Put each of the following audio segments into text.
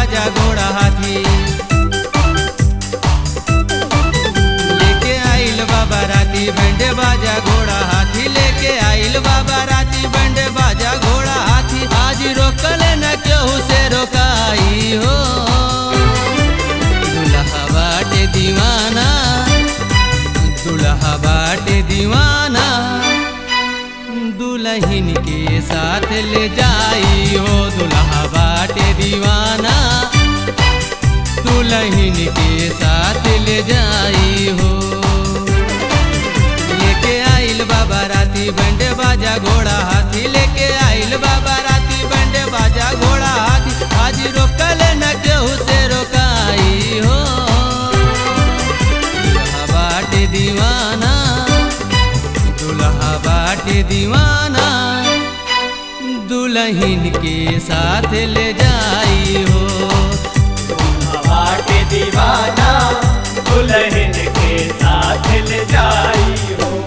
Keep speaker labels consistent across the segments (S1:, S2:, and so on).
S1: बाजा घोड़ा हाथी लेके आइल बाबा राती बंडे बाजा घोड़ा हाथी लेके आइल बाबा राती बंडे बाजा घोड़ा हाथी आज रोकल न केहू से रोकाई हो दुल्हा बाटे दीवाना दुल्हा बाटे दीवाना दुल्हन के साथ ले जाई हो दुल्हा बाटे दीवाना दुल्हन के साथ ले जाई हो लेके आइल बाबा राती बंडे बाजा घोड़ा हाथी लेके आइल बाबा राती बंडे बाजा घोड़ा हाथी आज रोकल न केहू से रोकाई हो दुल्हा बाटे दीवाना दुल्हा बाटे दीवाना दुल्हन के साथ ले जाई हो
S2: बाटे दीवाना दुल्हन के साथ ले जाई हो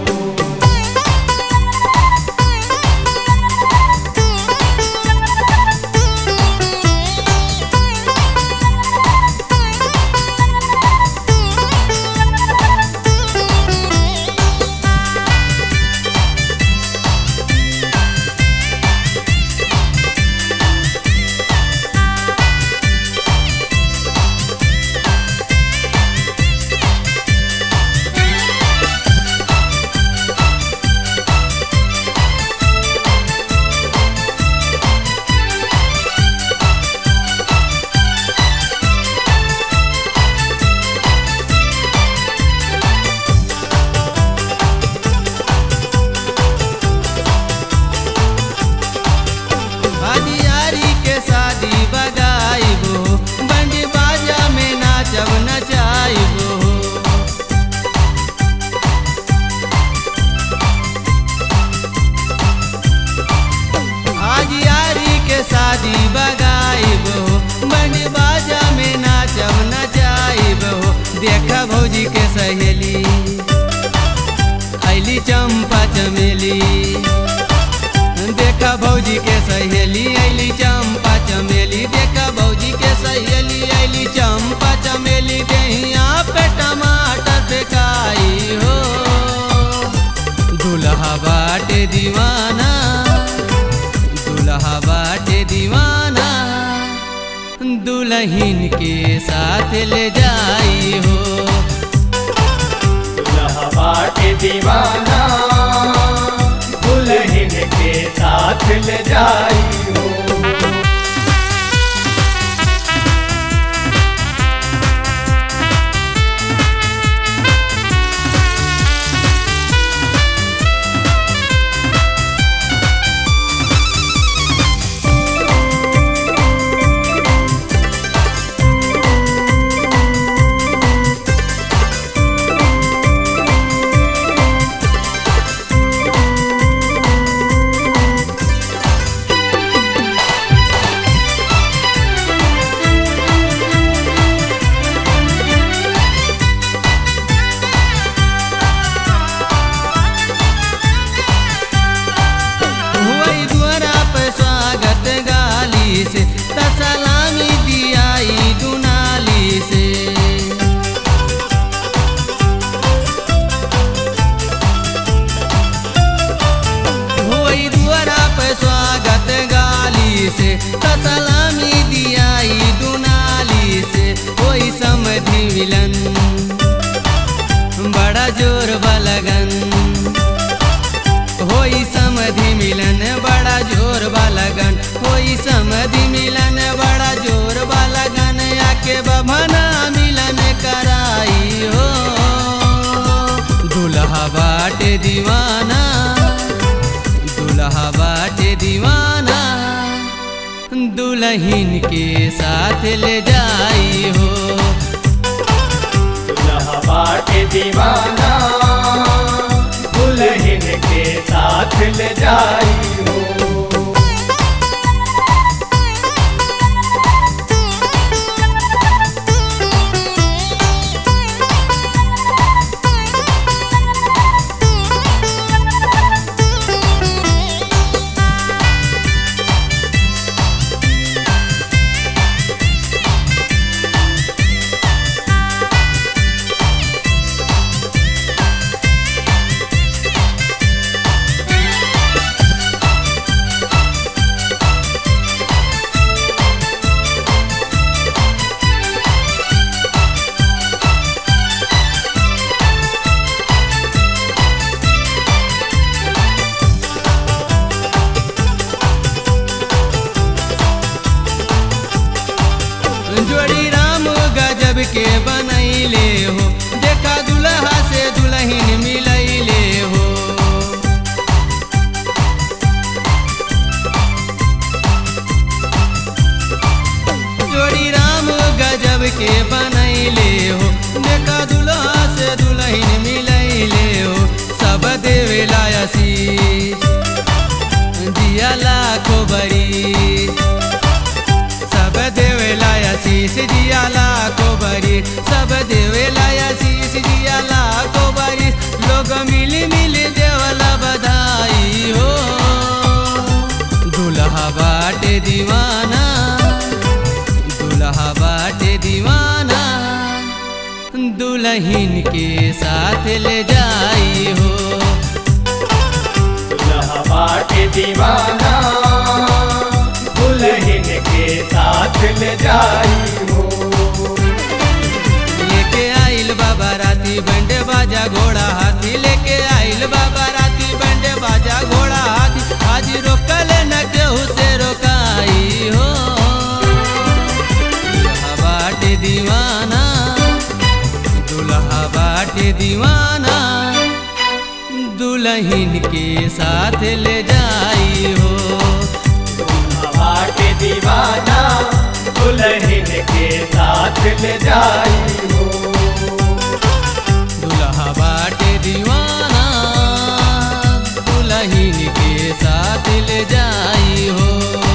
S1: हदियारी के शादी बजाइबो बंडी बाजा में नाचब नचाइबो हदियारी के शादी बगाइबो बंडी बाजा में नाचब नचाइबो देख भौजी के सहेली ऐली चंपा चमेली देखा भौजी के सहेली ऐली चंपा चमेली देखा भौजी के सहेली ऐली चंपा चमेली दहिया पे टमाटर फेकाई हो दुल्हा बाटे दीवाना दुल्हा बाटे दीवाना दुल्हन के साथ ले जाई हो
S2: दुल्हा बाटे दीवाना दुल्हन के साथ ले जाई हो
S1: हुई द्वारा पे स्वागत गाली से त सलामी दियाई दुनाली से हुई द्वारा पे स्वागत गाली से त सलामी दियाई दुनाली से कोई समझी मिलन बड़ा जोर बलगन होई समधि मिलन बड़ा जोर बालगन होई समधि मिलन बड़ा जोर बालगन आके बभना मिलन कराई हो दुल्हा बाटे दीवाना दुल्हा बाटे दीवाना दुल्हन के साथ ले जाई हो
S2: दुल्हा बाटे दीवाना दुल्हन के साथ ले जाई हो
S1: जोड़ी राम गजब के बनैले हो देखा दुल्हा से दुल्हन मिलैले हो जोड़ी राम गजब के बनैले हो देखा दुल्हा से दुल्हन मिलैले हो सब देवेला आशीष जिया लाखो बड़ी सब देवेला आशीष जिया लाखो बड़ी सब देवेला आशीष जिया लाखो बड़ी लोग मिली मिली देवला बधाई हो दुल्हा बाटे दीवाना दुल्हा बाटे दीवाना दुल्हन के साथ ले जाई हो
S2: दुल्हा बाटे दीवाना दुल्हन के साथ ले जाई हो
S1: लेके आइल बाबा राती बंडे बाजा घोड़ा हाथी लेके आइल बाबा राती बंडे बाजा घोड़ा हाथी आज रोकल न केहू से रोकाई हो दुल्हा बाटे दीवाना दुल्हा बाटे दीवाना दुल्हन के साथ ले जाई हो
S2: दुल्हा बाटे दीवाना दुल्हन के साथ ले जाई हो
S1: दुल्हा बाटे दीवाना दुल्हन के साथ ले जाई हो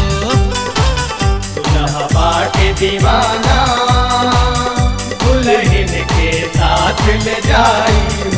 S2: दुल्हा बाटे दीवाना दुल्हन के साथ ले जाई